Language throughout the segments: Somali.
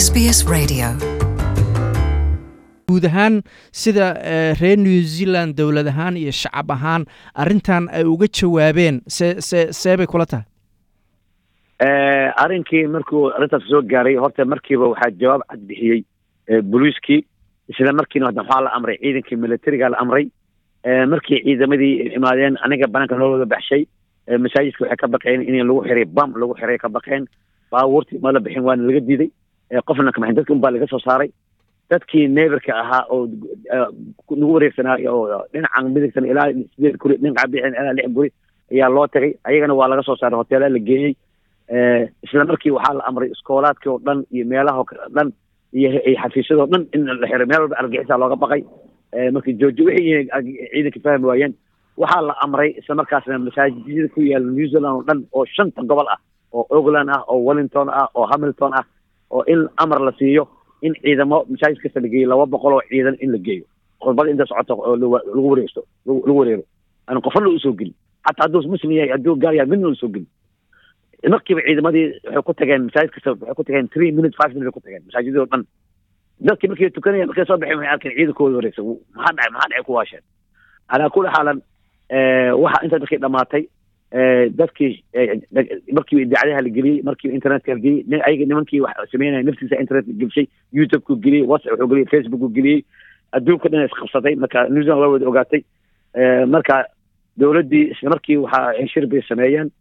SBS Radio. guud ahaan sida reer new zealand dowlad ahaan iyo shacab ahaan arrintan ay uga jawaabeen see see see bay kula tahay arrinkii markuu arrintaas soo gaaray horta markiiba waxaa jawaab cad bixiyey booliiskii isla markiina hadda waxaa la amray ciidankii militariga la amray markii ciidamadii imaadeen aniga banaanka loo wada baxshay masaajidka waxay ka baqeen in lagu xiray bam lagu xiray ka baqeen baabuurtii ma la bixin waana laga diiday qofna kamaxin dadki unbaa laga soo saaray dadkii neberka ahaa oo nagu wareegsanaayo oo dhinacan midigsan ilaa sideed guri dhinaca bixin ilaa lix guri ayaa loo tagay ayagana waa laga soo saaray hoteela la geeyey isla markii waxaa la amray iskoolaadkii oo dhan iyo meelaha dhan iyo xafiisyadoo dhan in la xiray meel walba argixisa looga baqay markii jooji wixii ciidanka fahmi waayeen waxaa la amray isla markaasna masaajidada ku yaala new zealand oo dhan oo shanta gobol ah oo ogland ah oo wellington ah oo hamilton ah oo in amar la siiyo in ciidamo masaajid kasta la geeyo laba boqol oo ciidan in la geeyo khudbada inta socota oo lagu wareegsto lagu wareero aan qofna usoo gelin xataa hadduu muslim yahay hadduu gaal yahay midna usoo gelin markiiba ciidamadii waxay ku tageen masaajid kasta waxay ku tageen three minutes five minutes ku tageen masaajidoo dhan dadkii markii tukanaya markay soo baxeen waxay arkeen ciidankooda wareegsan maxaa dhacay maxaa dhacay ku waasheen calaa kulli xaalan waxa inta dadkii dhamaatay dadkii markiiba idaacadaha la geliyey markiiba internetka la geliyey ayaga nimankii wax sameynaya naftiisa internetka gelshay youtube-ku geliyey whatsapp wuxuu geliyey facebook-ku geliyey adduunka dhan isqabsatay marka new zealand waa wada ogaatay marka dowladdii isla markii waxa shir bay sameeyeen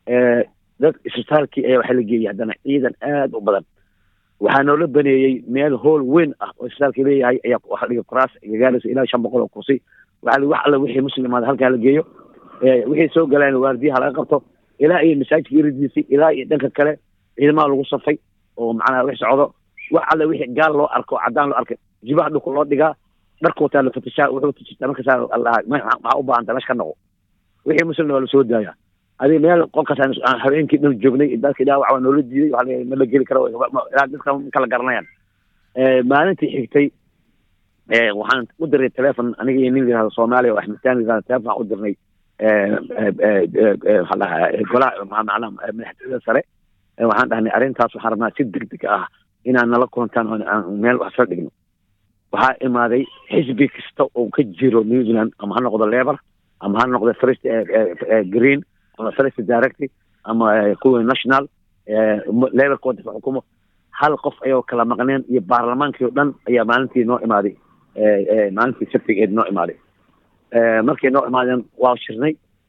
dad isbitaalkii ayaa waxaa la geeyey haddana ciidan aada u badan waxaa noola baneeyey meel hool weyn ah oo isbitaalka leeyahay ayaa waxa dhiga kuraas gagaaleysa ilaa shan boqol oo kursi waxaa li wax alla wixii muslimaada halkaa la geeyo wixii soo galaan waardiyaha laga qabto ilaa iyo masaajidka iridiisay ilaa iyo dhanka kale ciidamaha lagu safay oo macnaha wix socdo wax alla wixii gaal loo arko caddaan loo arkay jibaha dhulka loo dhigaa dharka wataa la fatashaa wuxuu tajirtaa markaasaa lahaa maxaa u baahanta meesha ka noqo wixii muslimna waa la soo daayaa adiga meel qolkaas aan habeenkii dhan joognay dadkii dhaawac waa noola diiday waa ma la geli karo ilaa dadka ma kala garanayaan maalintii xigtay waxaan u diray telefon aniga iyo nin yihahdo soomaaliya oo axmedtaan yihahdo telefon waxaan u dirnay waxaa dhahaa golaha macnaha madaxtooyada sare waxaan dhahnay arrintaas waxaan rabnaa si degdeg ah inaan nala kulantaan oo aan meel wax soo dhigno waxaa imaaday xisbi kasta oo ka jiro new zealand ama ha noqdo lebar ama ha noqdo first green ama first directy ama kuwa national lebarka waddanka xukumo hal qof ayoo kala maqneen iyo baarlamaankii o dhan ayaa maalintii noo imaaday maalintii sabtigeed noo imaaday markay noo imaadeen waa shirnay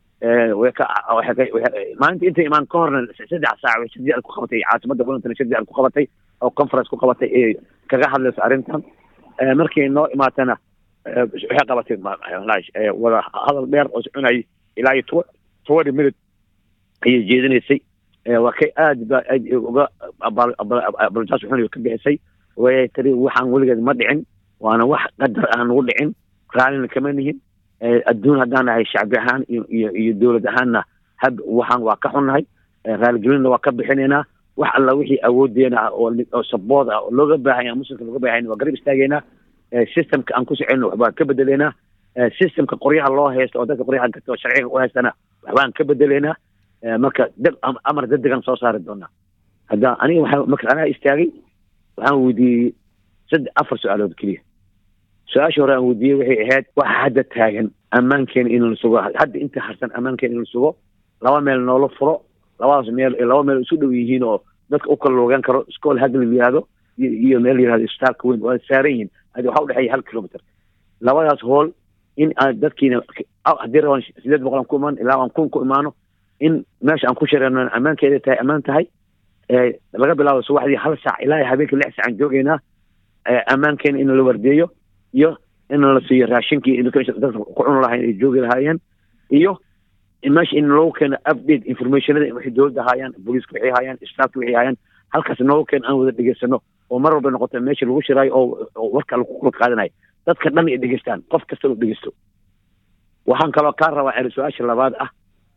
maalintii intay imaan ka horna saddex saac way shirdi ku qabatay caasimadda wellington shirdi ku qabatay oo conference ku qabatay ee kaga hadlayso arrintan markay noo imaatana waxay qabatay wada hadal dheer oo soconayay ilaa iyo twenty minute ayay jeedinaysay waa kay aad ba aad uga abaljaas xun ka bixisay way tiri waxaan weligeed ma dhicin waana wax qadar aan nagu dhicin raallina kama nihin adduun haddaan nahay shacbi ahaan iyo iyo dowlad ahaanna hab waxaan waa ka xunnahay raaligelinna waa ka bixinaynaa wax alla wixii awoodeena ah oo sabood ah oo looga baahanya muslimka looga baahanya waa garab istaageynaa systemka aan ku soconno waxbaan ka bedeleynaa systemka qoryaha loo haysto oo dadka qoryaha gato oo sharciga u haystana waxbaan ka bedeleynaa marka deg amar degdegan soo saari doonaa hadda aniga waxaa marka anaa istaagay waxaan weydiiyey saddex afar su-aalood keliya su-aashii hore aan weydiiyey waxay ahayd waxa hadda taagan ammaankeena in la sugo hadda inta harsan ammaankeena in la sugo laba meel noola furo labadaas meel laba meel isu dhow yihiin oo dadka u kala loogaan karo school hadda la yihahdo iyo meel yihahdo isbitaalka weyn waa saaran yihiin hadi waxaa udhexeeya hal kilometer labadaas hool in aan dadkiina haddii rabaan sideed boqol aan ku imaan ilaa aan kun ku imaano in meesha aan ku shareeno ammaankeeda tahay ammaan tahay laga bilaabo subaxdii hal saac ilaa habeenkii lix saac aan joogeynaa ammaankeena in la wardeeyo iyo in la siiyo raashinkii dadka ku cuni lahayn ay joogi lahaayeen iyo meesha in loogu keeno update informationada waxay dowladda haayaan booliiska waxay haayaan staafka waxay haayaan halkaas noogu keeno aan wada dhegeysano oo mar walba noqoto meesha lagu shiraayo oo warka lagu kula qaadanayo dadka dhan ay dhegeystaan qof kasta uu dhegeysto waxaan kaloo kaa rabaa su-aasha labaad ah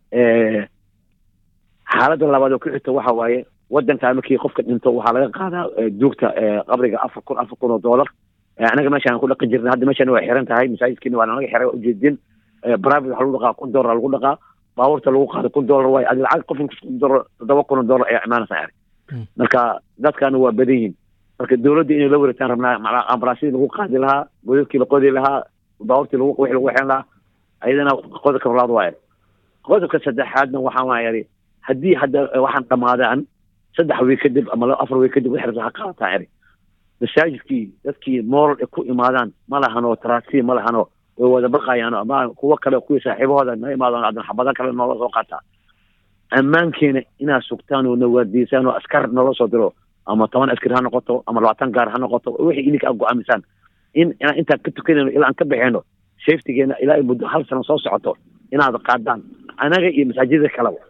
xaaladda labaad oo ku xigta waxa waaye waddankaa markii qofka dhinto waxaa laga qaadaa duugta qabriga afar kun afar kun oo dollar anaga meeshaan ku dhaqan jirna hadda meeshaan waa xiran tahay masaajidkiina waa naga xiray waa ujeedin private waxaa lagu dhaqaa kun dollar lagu dhaqaa baabuurta lagu qaado kun dollar waay adi lacag qof kun dollar toddoba kun oo dollar ayaa imaanaysa ari marka dadkaana waa badan yihiin marka dowladda inay la wareegtaan rabnaa ambalaasyadii lagu qaadi lahaa godadkii la qodi lahaa baaburtii lagu wixii lagu waxeen lahaa ayadana qodobka labaad waaye qodobka saddexaadna waxaan waa yidhi haddii hadda waxaan dhammaadaan saddex wiig kadib ama afar wiig kadib wixii rabta ha qaadataa eri masaajidkii dadkii moral ay ku imaadaan ma lahano taraasi ma lahano way wada baqayaan ama kuwo kale kuwii saaxiibahooda na imaadaan hadan xabado kale noola soo qaataa ammaankeena inaad sugtaan oo nawaadiisaan oo askar noola soo diro ama toban askari ha noqoto ama labaatan gaar ha noqoto wixii idinka aad go-aamisaan in inaan intaan ka tukanayno ilaa aan ka baxeyno safetygeena ilaa ay muddo hal sano soo socoto inaad qaadaan anaga iyo masaajidada kaleba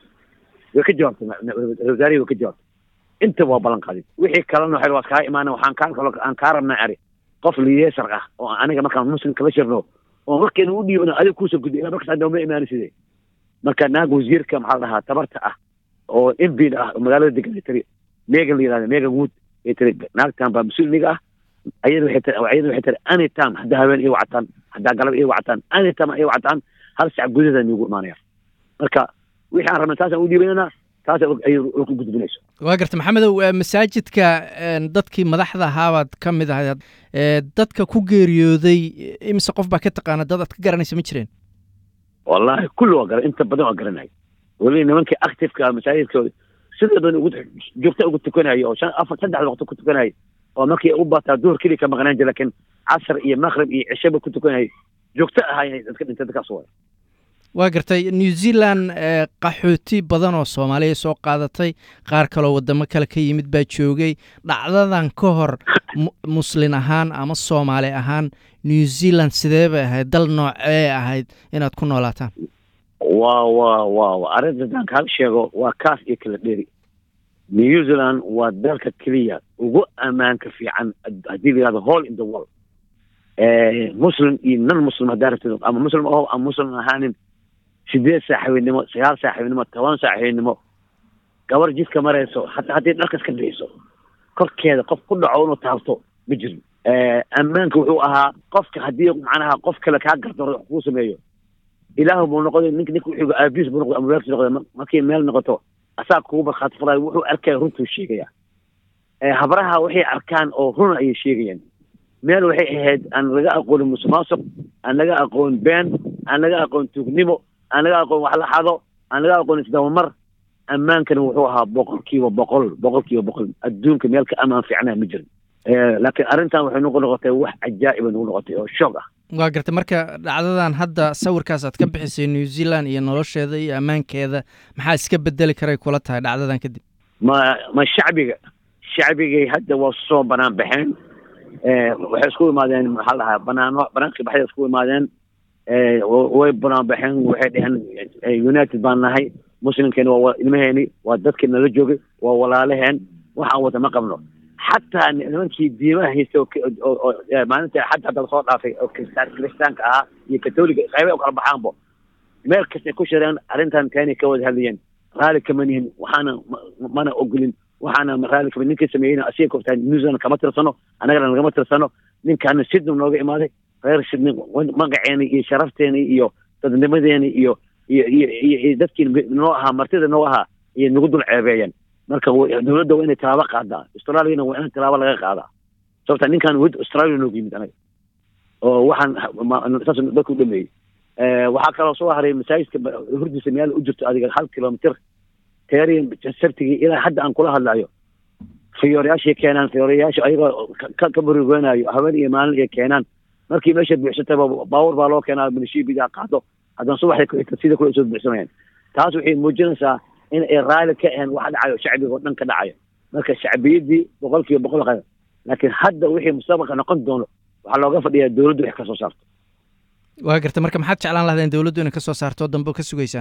way ka jawaabtay wasaarihi way ka jawaabtay inta waa ballan qaadin wixii kalena waxay waa kaa imaana waxaan kaa kalo aan kaa rabnaa eri qof liyeesar ah oo aniga markaan muslimka la shirno oo markeena u dhiibano adiga kuusoo gudbi ilaa markaas hadda ma imaani sidee marka naag wasiirka maxaa la dhahaa tabarta ah oo mbin ah oo magaalada degan ay tiri megan la yihahda megan wood ay tiri naagtan baa mas-uul niga ah ayada waxay tiri ayada waxay tiri anytime haddaa haween ii wacataan haddaa galab ii wacataan anytime ii wacataan hal sac gudaheeda niigu imaanaya marka wixii aan rabnay taasaan u dhiibanayna taas ay ku gudbinayso waa garta maxamedow masaajidka dadkii madaxda ahaabaad ka mid ahayd dadka ku geeriyooday imise qof baa ka taqaana dad aad ka garanaysa ma jireen wallahi kulli waa gara inta badan waa garanay weli nimankii activeka masaajidkooda sida badan ugu joogta ugu tukanayo oo shan afar saddex waqti ku tukanayo oo markii u bataa duhur keliya ka maqnaan jira laakiin casr iyo maqrib iyo cishaba ku tukanayay joogto ahaayeen dadka dhintay dadkaas waa waa gartay new zealand qaxooti badan oo soomaaliya soo qaadatay qaar kaloo wadamo kale ka yimid baa joogay dhacdadan ka hor muslin ahaan ama soomaali ahaan new zealand sidee bay ahayd dal noocee ahayd inaad ku noolaataan wa wa wa arrinta haddaan kaa sheego waa kaas iyo kala dheri new zealand waa dalka keliya ugu ammaanka fiican haddii la yihahdo hall in the world muslim iyo non muslim haddaa rabtid ama muslim aho ama muslim ahaanin sideed saaxiibinimo sagaal saaxiibinimo toban saaxiibinimo gabar jidka marayso hataa haddii dharkas ka bixiso korkeeda qof ku dhaco inuu taabto ma jirin ammaanka wuxuu ahaa qofka haddii macnaha qof kale kaa gardaro wax kuu sameeyo ilaahu buu noqday nink ninka wuxuu aabiis buu noqday ama weerkis noqday markay meel noqoto asaa kugu barkhaati falayo wuxuu arkaya runtuu sheegaya habraha waxay arkaan oo run ayay sheegayaan meel waxay ahayd aan laga aqoonin musuqmaasuq aan laga aqoon been aan laga aqoon tuugnimo aan laga aqoon wax la xado aan laga aqoon isdabamar ammaankana wuxuu ahaa boqol kiiba boqol boqol kiiba boqol adduunka meel ka amaan fiicnaa ma jirin laakiin arrintan waxay nagu noqotay wax cajaa'iba nagu noqotay oo shoog ah waa gartay marka dhacdadan hadda sawirkaas aad ka bixisay new zealand iyo nolosheeda iyo ammaankeeda maxaa iska bedeli karay kula tahay dhacdadan kadib ma ma shacbiga shacbigay hadda waa soo banaan baxeen waxay isku imaadeen maxaa la dhahaa banaano banaankii baxday isku imaadeen way banaan baxeen waxay dheheen united baan nahay muslimkeena waa ilmaheeni waa dadkii nala joogay waa walaalaheen waxaan wada ma qabno xataa nimankii diimaha haysta oo maalinta xad hadda lasoo dhaafay oo kristaan kiristaanka ahaa iyo katoliga qaybay u kala baxaanbo meel kastay ku shireen arrintan keenay ka wada hadlayeen raali kama nihin waxaana mana ogolin waxaana raali kama ninkii sameeyeyna asiga kortaa new zealand kama tirsano annagana nagama tirsano ninkaana sidney nooga imaaday reer sidney magaceeni iyo sharafteeni iyo dadnimadeeni iyo iyo iyo iyo dadkii noo ahaa martida noo ahaa iyo nagu dul ceebeeyeen marka dowladda waa inay tallaabo qaadaa australiana waa in tallaabo laga qaadaa sababta ninkan wed australia noogu yimid anaga oo waxaan saas dadku dhameeyey waxaa kaloo soo haray masaajidka hurdiisa meel u jirto adiga hal kilomitr teeriyan sabtigii ilaa hadda aan kula hadlayo fiyoorayaashay keenaan fiyoorayaasha ayagoo ka burigoynayo haween iyo maalin ay keenaan markii meesha buuxsatayba baawur baa loo keenaa minishibidaa qaado haddana subaxday kuxigta sida kule soo buuxsamayaan taas waxay muujinaysaa in ay raali ka ahayn wax dhacayo shacbiga oo dhan ka dhacayo marka shacbiyaddii boqol kiiba boqol qada laakiin hadda wixii mustaqbalka noqon doono waxaa looga fadhiyaa dowladdu wax ka soo saarto waa garta marka maxaad jeclaan lahdeen dowladdu inay ka soo saarto oo dambe ka sugaysaan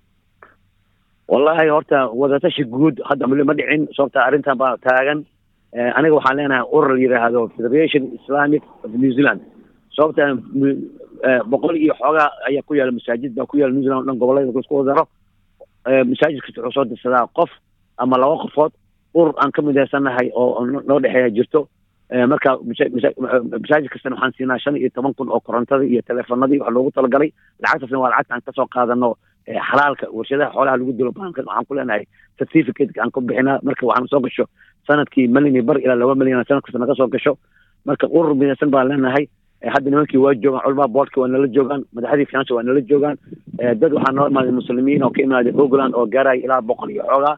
wallahi horta wadatashi guud hadda mali ma dhicin sababta arrintan baa taagan aniga waxaan leenahay urur la yidhaahdo federation islamic of new zealand sababta boqol iyo xoogaa ayaa ku yaala masaajid baa ku yaala new zealand o dhan gobollada isku wadaro masaajid kasta wuxuu soo dirsadaa qof ama laba qofood urur aan ka midaysannahay oo noo dhexeeya jirto marka masaajid kastana waxaan siinaa shan iyo toban kun oo korontada iyo teleefanadii wax loogu talagalay lacagtaasna waa lacagta aan kasoo qaadano xalaalka warshadaha xoolaha lagu dilo baanka waxaan ku leenahay certificate aan ku bixinaa marka waxaan soo gasho sanadkii malyan iyo bar ilaa laba malyan sanad kasta naga soo gasho marka urur midaysan baan leenahay hadda nimankii waa joogaan culamaa boodka waa nala joogaan madaxdii finance waa nala joogaan dad waxaa noo imaaday muslimiin oo ka imaaday ogland oo gaaraya ilaa boqol iyo xoogaa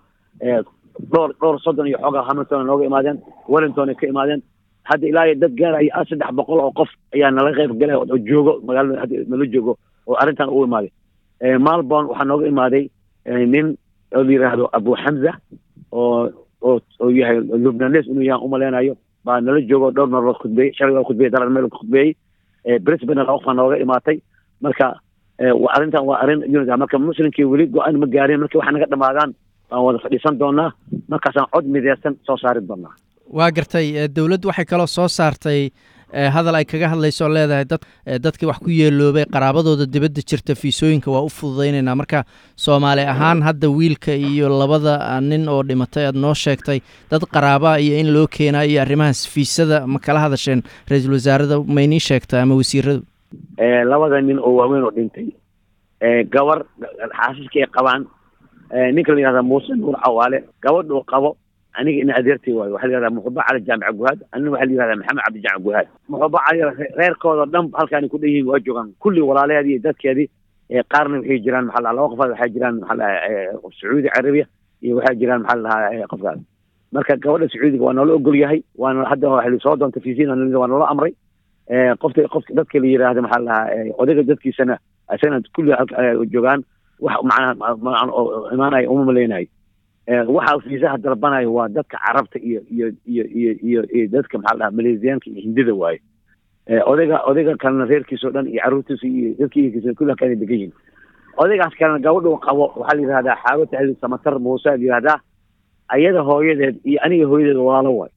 dhowr dhowr soddon iyo xoogaa hamilton nooga imaadeen wellington ay ka imaadeen hadda ilaa iyo dad gaaraya saddex boqol oo qof ayaa nala qayb galaya oo joogo magaalada hadda nala joogo oo arrintan ugu imaaday malborn waxaa nooga imaaday nin oo la yidhaahdo abu xamza oo oo oo yahay lubnanes inuu yahan umaleynayo baa nala joogo dhowr marlood khudbeeyey shalay waa khudbeeyey darar meel khudbeeyey brisbane laba qofa nooga imaatay marka arrintan waa arrin unit marka muslimkii weli go-aan ma gaarin markii waxa naga dhamaadaan baan wada fadhiisan doonaa markaasaan cod mideysan soo saari doonaa waa gartay dowladdu waxay kaloo soo saartay hadal ay kaga hadlayso oo leedahay dad dadkii wax ku yeeloobay qaraabadooda dibadda jirta fiisooyinka waa u fududaynaynaa marka soomaali ahaan hadda wiilka iyo labada nin oo dhimatay aad noo sheegtay dad qaraabaa iyo in loo keenaa iyo arrimahaas fiisada ma kala hadasheen ra-iisul wasaarada maynii sheegta ama wasiiradu labada nin oo waaweyn oo dhintay gabar xaasiska ay qabaan ninka la yihahda muuse nuur cawaale gabadh uu qabo aniga ina adeertay waayo waxaa la yihahdaa muxuba cali jaamica guhaad anina waxaa la yihahdaa maxamed cabdi jaamic guhaad muxuba cali reerkooda dhan halkaani ku dhan yihiin waa joogaan kulli walaalaheedii iyo dadkeedii qaarna waxay jiraan maxaa lahaa laba qofaad waxaa jiraan maxaa lahaa sacuudi carabiya iyo waxaa jiraan maxaa lahaa qofkaas marka gabadha sacuudiga waa noola ogol yahay waana hadda waxay soo doonta fiisiin waa noola amray qofta qofka dadka la yiraahdo maxaa lahaa odayga dadkiisana isagana kulli joogaan wax macnaa imaanaya uma maleynayo waxa fiisaha dalbanayo waa dadka carabta iyo iyo iyo iyo iyo iyo dadka maxaa lahaa maleesiyaanka iyo hindida waaye odayga odayga kalena reerkiisa o dhan iyo carruurtiisa iyo dadkiisa kulli halkaan degan yihin odaygaas kalena gabadhu qabo waxaa la yihahdaa xaago taxliil samatar muuse la yihahdaa ayada hooyadeed iyo aniga hooyadeed walaalo waayo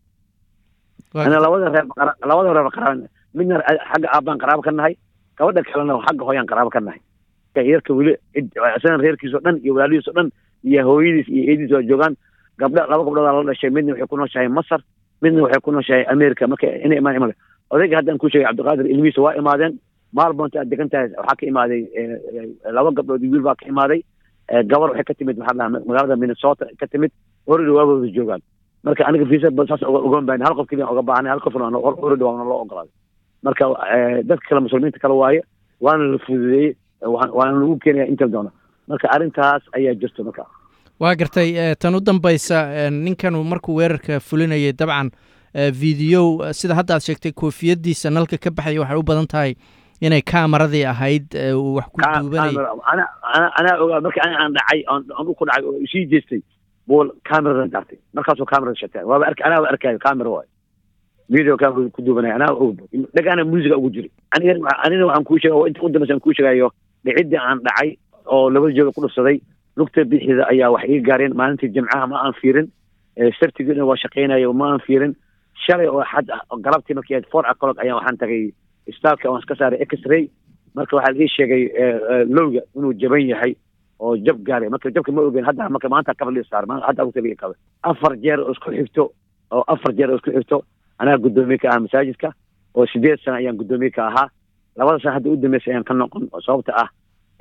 ana labada reer labada reer qaraaba midna xagga aabbaan qaraabo ka nahay gabadha kalena xagga hooyaan qaraabo ka nahay yarka weli isagan reerkiisa o dhan iyo walaalihiis o dhan iyo hooyadiis iyo eediis waa joogaan gabdha laba gabdhoodaa la dhashay midna waxay ku nooshahay masar midna waxay ku nooshahay america marka inay imaan imaan odayga haddaan ku sheegay cabdiqaadir ilmihiisa waa imaadeen maalbonta aad degan tahay waxaa ka imaaday laba gabdhood wiil baa ka imaaday gabar waxay ka timid maxaa lahaa magaalada minnesota ka timid orida waagooda joogaan marka aniga fiisa saas ogaan baan hal qof keliya oga baahnay hal qof orida waana loo ogolaaday marka dadka kale muslimiinta kale waaye waana la fududeeyey waana lagu keenaya inta doona marka arrintaas ayaa jirta marka waa gartay tan u dambaysa ninkan markuu weerarka fulinayay dabcan videow sida hadda aad sheegtay koofiyadiisa nalka ka baxaya waxay u badan tahay inay kamaradii ahayd wax ku duubanay anaa ogaa marka aan dhacay aan ku dhacay oo isii jeestay buu cameradan daartay markaasuu camerada shatay waaba ark anaaba arkaayo camera waayo video camera ku duubanaya anaa og dhagaana musiga ugu jiray aniga anina waxaan kuu sheega inta u dambaysa aan kuu sheegayo dhicidii aan dhacay oo labada jooga ku dhufsaday lugta bixida ayaa wax iga gaareen maalintii jimcaha ma aan fiirin sartigiina waa shaqaynayo ma aan fiirin shalay oo xad galabtii markii ahayd four o'clock ayaan waxaan tagay istaalka waan iska saaray x-ray marka waxaa ii sheegay lowga inuu jaban yahay oo jab gaaray marka jabka ma ogeyn hadda marka maanta kabal ii saar hadda lugta ii kabe afar jeer oo isku xigto oo afar jeer oo isku xigto anaa guddoomiye ka ahaa masaajidka oo sideed sana ayaan guddoomiye ka ahaa labada sana hadda u dambeysay ayaan ka noqon oo sababta ah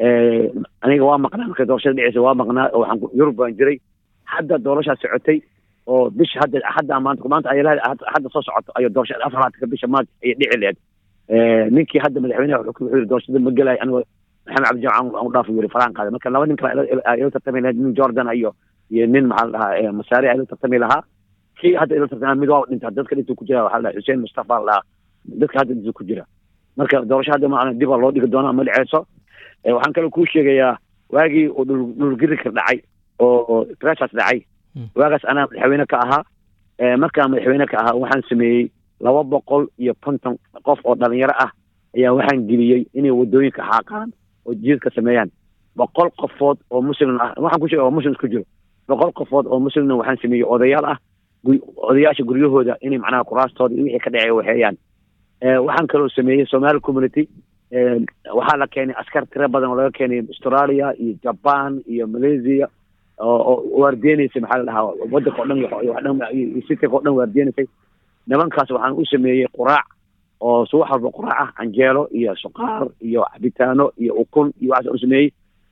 aniga waa maqnaa marka doorashada dhiceysa waa maqnaa oo waxaan yurub baan jiray hadda doorashaa socotay oo bisha hadda hadda maanta maanta ayalaha hadda soo socoto ayo doorashada afar labaatanka bisha maanta ayay dhici lehed ninkii hadda madaxweynaha wuxuu yiri doorashada ma gelayo anigo maxamed cabdi jamc aan u dhaafo yiri faraan qaaday marka laba nin kale ila tartami lahayd nin jordan iyo iyo nin maxaa la dhahaa masaari ila tartami lahaa kii hadda ila tartami mid waa dhinta dadka dhintuu ku jira waxaa la dhahaa xuseen mustafa la dhahaa dadka hadda dhintuu ku jira marka doorasho hadda ma dibaa loo dhigi doona ma dhiceyso waxaan kaloo kuu sheegayaa waagii uu dhulgirika dhacay oo trashas dhacay waagaas anaa madaxweyne ka ahaa markaa madaxweyne ka ahaa waxaan sameeyey laba boqol iyo konton qof oo dhalinyaro ah ayaa waxaan geliyey inay wadooyinka xaaqaan oo jiidka sameeyaan boqol qofood oo muslim ah waxaan ku sheega oo muslim isku jiro boqol qofood oo muslimna waxaan sameeyey odayaal ah odayaasha guryahooda inay macnaha kuraastooda iyo wixii ka dhacay waxeeyaan waxaan kaloo sameeyey somali community waxaa la keenay askar tiro badan oo laga keenay australia iyo jaban iyo malaysia oo waardiyenaysay maxaa la dhahaa wadanka o dhan iyo sitika o dhan waardiyeynaysay nimankaas waxaan u sameeyey quraac oo subax walba quraac ah canjeelo iyo suqaar iyo cabitaano iyo ukun iyo waxaas u sameeyey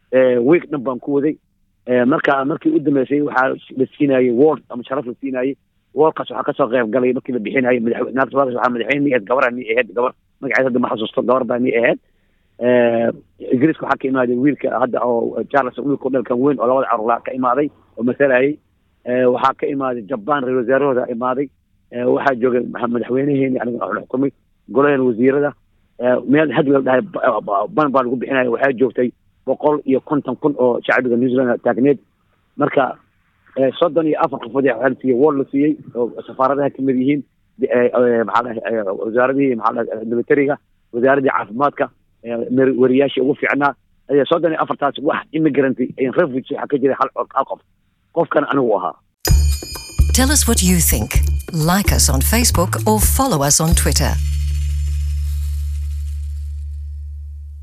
week dhan baan ku waday marka markii u dambeysay waxaa la siinayay ward ama sharaf la siinayay wardkaas waxaa kasoo qayb galay markii la bixinayay madaxnaagta waxaa madaxweyne ni ahayd gabaraa ni ahayd gabar magaceed hadda ma xasuusto gabar baa ni ahayd ingiriiska waxaa ka imaaday wiilka hadda oo charles wiilka dhalkan weyn oo labada carruur ka imaaday oo masalayay waxaa ka imaaday jaban ra-isul wasaarahooda imaaday waxaa joogay madaxweyneheeni aniga waxla xukumay golahan wasiirada meel had la dhahay ban baa lagu bixinaya waxaa joogtay boqol iyo konton kun oo shacbiga new zealand taagneed marka soddon iyo afar qofood waxaa la siiyey ward la siiyey oo safaaradaha kamid yihiin maxaa dhahay wasaaradihii maxaa dhahay militariga wasaaradii caafimaadka wariyaashii ugu fiicnaa soddon iyo afartaas wax immigrant refuge waxaa ka jiray hal hal qof qofkan anigu ahaa Tell us what you think. Like us on Facebook or follow us on Twitter.